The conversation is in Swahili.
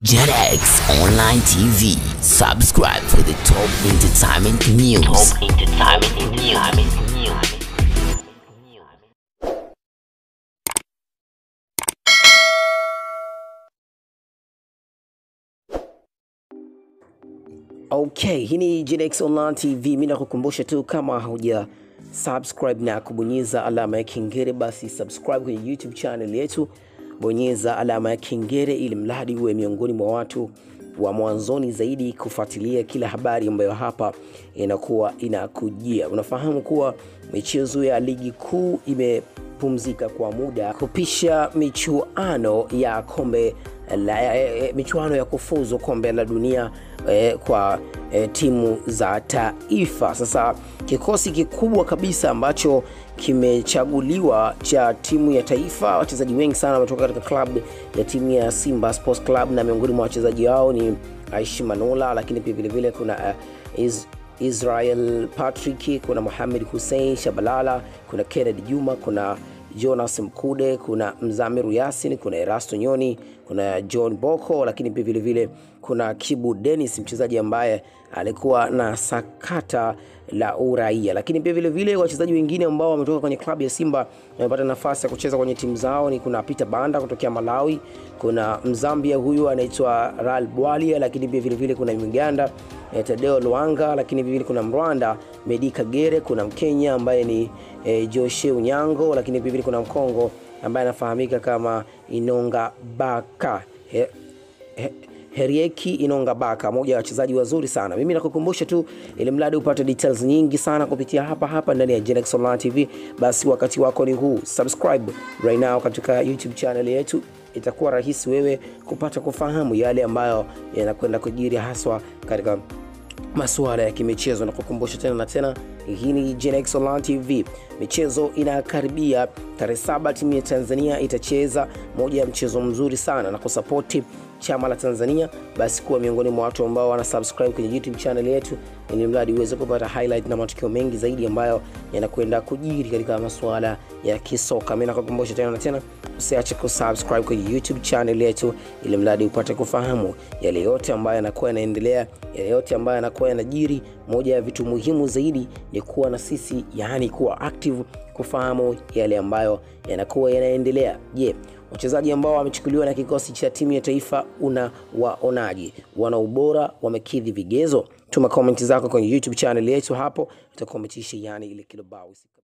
JetX Online TV. Subscribe for the top entertainment news. Top entertainment news. Okay, hii ni JetX Online TV. Mimi nakukumbusha tu kama hauja subscribe na kubonyeza alama ya kengele, basi subscribe kwenye YouTube channel yetu, bonyeza alama ya kengele ili mradi uwe miongoni mwa watu wa mwanzoni zaidi kufuatilia kila habari ambayo hapa inakuwa inakujia. Unafahamu kuwa michezo ya ligi kuu imepumzika kwa muda kupisha michuano ya kombe la, eh, michuano ya kufuzu kombe la dunia eh, kwa eh, timu za taifa. Sasa kikosi kikubwa kabisa ambacho kimechaguliwa cha timu ya taifa, wachezaji wengi sana wametoka katika klabu ya timu ya Simba Sports Club, na miongoni mwa wachezaji wao ni Aishi Manola, lakini pia vilevile kuna uh, is, Israel Patrick, kuna Mohamed Hussein Shabalala, kuna Kennedy Juma, kuna Jonas Mkude, kuna Mzamiru Yasin, kuna Erasto Nyoni, kuna John Boko, lakini pia vile vile kuna Kibu Dennis, mchezaji ambaye alikuwa na sakata la uraia. Lakini pia vile vile wachezaji wengine ambao wametoka kwenye klabu ya Simba wamepata nafasi ya kucheza kwenye timu zao ni kuna Peter Banda kutokea Malawi, kuna Mzambia huyu anaitwa Ral Bwalia, lakini pia vile vile kuna Mganda eh, Tadeo Luanga, lakini vile vile kuna Mrwanda Medi Kagere, kuna Mkenya ambaye ni eh, Joshe Unyango, lakini pia vile kuna Mkongo ambaye anafahamika kama Inonga Baka he, he, Herieki Inonga Baka, moja ya wachezaji wazuri sana. Mimi nakukumbusha tu, ili mradi upate details nyingi sana kupitia hapa hapa ndani ya Genex Online TV, basi wakati wako ni huu. Subscribe right now katika YouTube channel yetu, itakuwa rahisi wewe kupata kufahamu yale ambayo yanakwenda kujiri haswa katika masuala ya kimichezo na kukumbusha tena na tena, hii ni Genex Online TV. Michezo inakaribia tarehe saba, timu ya Tanzania itacheza moja ya mchezo mzuri sana na kusapoti chama la Tanzania, basi kuwa miongoni mwa watu ambao wana subscribe kwenye YouTube channel yetu, ili mradi uweze kupata highlight na matukio mengi zaidi ambayo yanakwenda kujiri katika masuala ya kisoka. Mimi nakukumbusha tena na tena, usiache kusubscribe kwenye YouTube channel yetu, ili mradi upate kufahamu yale yote ambayo yanakuwa yanaendelea, yale yote ambayo yanakuwa yanajiri. Moja ya vitu muhimu zaidi ni kuwa na sisi, yaani kuwa active, kufahamu yale ambayo yanakuwa yanaendelea. Je, yeah wachezaji ambao wamechukuliwa na kikosi cha timu ya taifa una waonaje? Wana ubora, wamekidhi vigezo? Tuma komenti zako kwenye YouTube channel yetu, hapo utakometisha yani ile kilobao